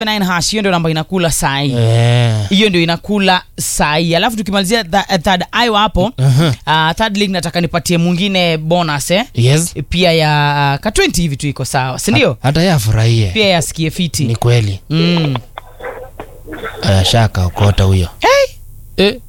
9 hash hiyo ndio namba inakula sai Eh. hiyo ndio inakula sai alafu tukimalizia th third ayo hapo Aha. uh, third league nataka nipatie mwingine bonus eh? Yes. pia ya ka 20 hivi tu iko sawa sindio Hata yeye afurahie. pia yasikie Ni fiti kweli. mm. Uh, shaka ukota huyo. hey. Eh.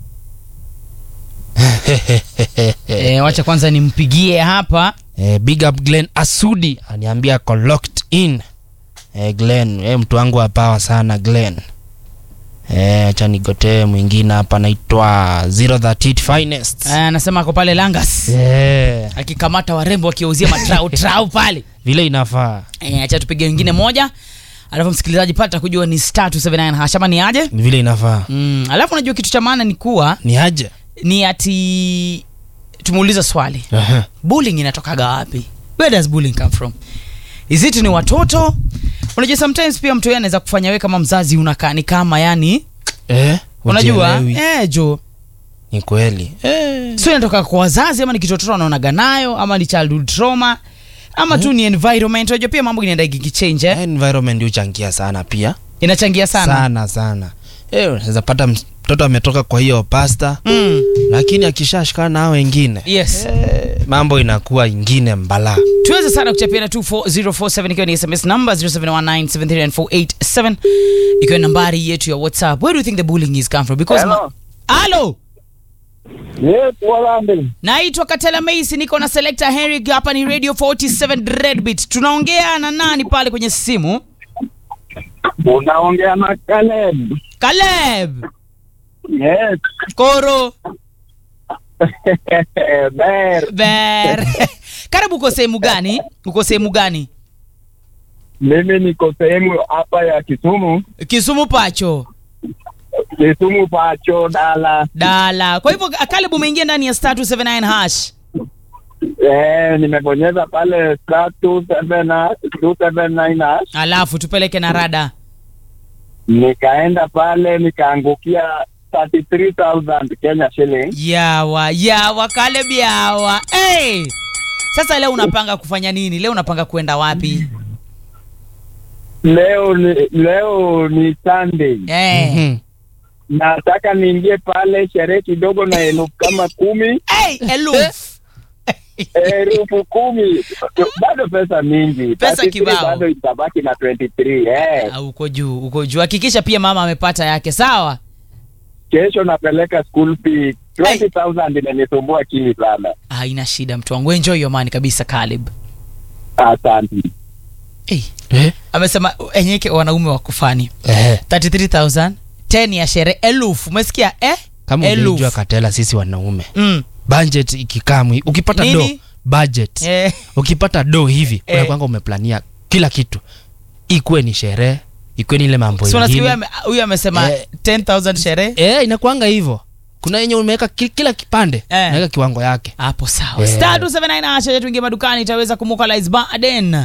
e, wacha kwanza nimpigie hapa Eh, big up Glenn Asudi aniambia ako locked in. Eh, Glenn, eh, mtu wangu wa power sana Glenn. Eh, acha nigotee mwingine hapa anaitwa 038 finest. Eh, anasema ako pale langas Eh, akikamata warembo wakiwauzia matrau trau pale vile inafaa. e, acha tupige wengine moja alafu msikilizaji pata kujua ni star 279 hash ama ni aje Ni vile inafaa. mm. alafu unajua kitu cha maana ni kuwa Ni aje? ni ati tumeuliza swali Aha. bullying inatokaga wapi where does bullying come from is it ni watoto unajua sometimes pia mtu yeye anaweza kufanya wewe kama mzazi unakaa ni kama yani Eh, unajua hujielewi. eh, jo Ni kweli. Eh. so inatoka kwa wazazi ama ni kitu watoto wanaonaga nayo ama ni childhood trauma ama tu ni environment unajua pia mambo inaenda ikichange eh? environment huchangia sana pia inachangia sana, sana sana Eh, unaweza pata mtoto ametoka kwa hiyo pasta Mm. lakini akishashikana na hao wengine yes eh, mambo inakuwa ingine mbala tuweze sana kuchapiana 24047 ikiwa ni sms number 0719739487 ikiwa ni nambari yetu ya whatsapp where do you think the bullying is come from because Hello. ma- Hello. Yes, Walambe. naitwa katela maisi niko na selector henry hapa ni radio 47 Dreadbeat. tunaongea na nani pale kwenye simu Unaongea na Caleb. kaleb Yes. koro Ber. ber karibu uko sehemu gani uko sehemu gani Mimi niko sehemu hapa ya Kisumu. kisumu pacho Kisumu pacho dala. dala kwa hivyo kaleb umeingia ndani ya star 279 hash Eh, nimebonyeza pale star 27 279 hash. alafu tupeleke na rada Nikaenda pale nikaangukia 33000 Kenya shilling. yawa yawa kaleb yawa hey! sasa leo unapanga kufanya nini leo unapanga kwenda wapi Leo ni leo ni Sunday. hey. Mhm. Nataka niingie pale sherehe kidogo na elfu kama kumi. hey, eluf elfu kumi bado pesa mingi Pesa 33 kibao. bado itabaki na 23 eh. Ah, uko juu uko juu hakikisha pia mama amepata yake sawa kesho napeleka school fee 20000 inanisumbua chini sana ah, ina shida mtu wangu enjoy your money kabisa kaleb asante hey. Eh, amesema enyeke wanaume wakufani eh. 33000 10 ya sherehe elfu umesikia eh? kama Elfu. ulijua katela sisi wanaume mm. budget ikikaa mwi- ukipata Nini? do budget eh. ukipata do hivi Eh. unakwanga umeplania kila kitu ikuwe ni sherehe ikuwe ni ile mambo so nasikia huyu ingine ame- huyu amesema Eh. 10000 sherehe eh, inakwanga hivyo kuna yenye umeweka ki- kila kipande Eh. unaweka kiwango yake hapo sawa Eh. star 279 acha tuingie madukani itaweza kumukalize baden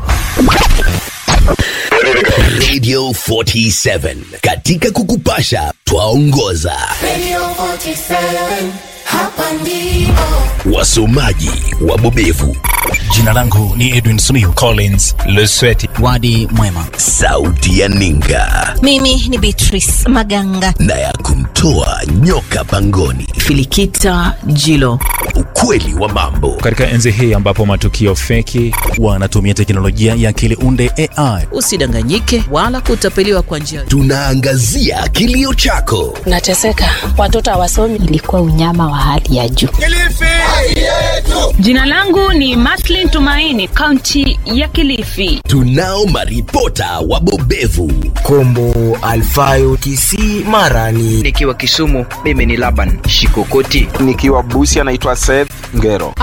Radio 47 katika kukupasha twaongoza Radio 47, hapa ndipo. wasomaji wabobevu Jina langu ni Edwin Simiyu Collins Lesweti. Wadi mwema. sauti ya ninga Mimi ni Beatrice Maganga. na ya kumtoa nyoka pangoni Filikita Jilo. ukweli wa mambo Katika enzi hii ambapo matukio feki wanatumia teknolojia ya akili unde AI Usidanganyike wala kutapeliwa kwa njia tunaangazia kilio chako nateseka watoto hawasomi ilikuwa unyama wa hali ya juu. Jina langu ni Maslin Tumaini, kaunti ya Kilifi. tunao maripota wabobevu Kombo Alfayo Kisii Mara ni nikiwa Kisumu, mimi ni Laban Shikokoti. nikiwa busi anaitwa Seth Ngero.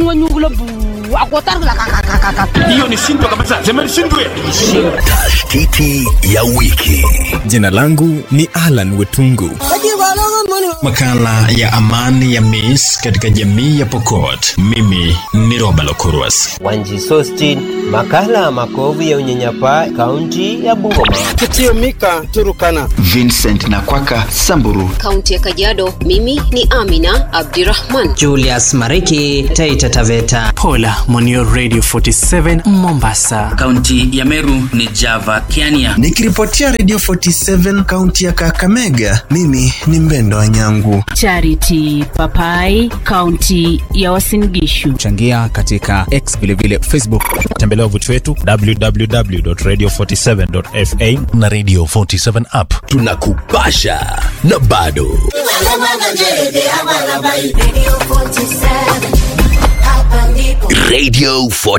tashtiti ya wiki Jina langu ni Alan Wetungu. Makala ya amani ya Miss katika jamii ya Pokot. Mimi ni Roba Lokurwas. Wanji Sostin, makala ya makovu ya unyanyapaa kaunti ya Bungoma. Kitio Mika Turukana. Vincent Nakwaka Samburu. Kaunti ya Kajiado, mimi ni Amina Abdirahman. Julius Mariki, Taita Taveta. Pola Monio Radio 47 Mombasa. Kaunti ya Meru ni Java Kiania. Nikiripotia Radio 47 kaunti ya Kakamega, mimi ni Mbendo Wanyangu. Charity Papai, kaunti ya Uasin Gishu. Changia katika X vilevile Facebook. Tembelea wavuti wetu www.radio47.fa na Radio 47 app. Tunakupasha na bado Radio 47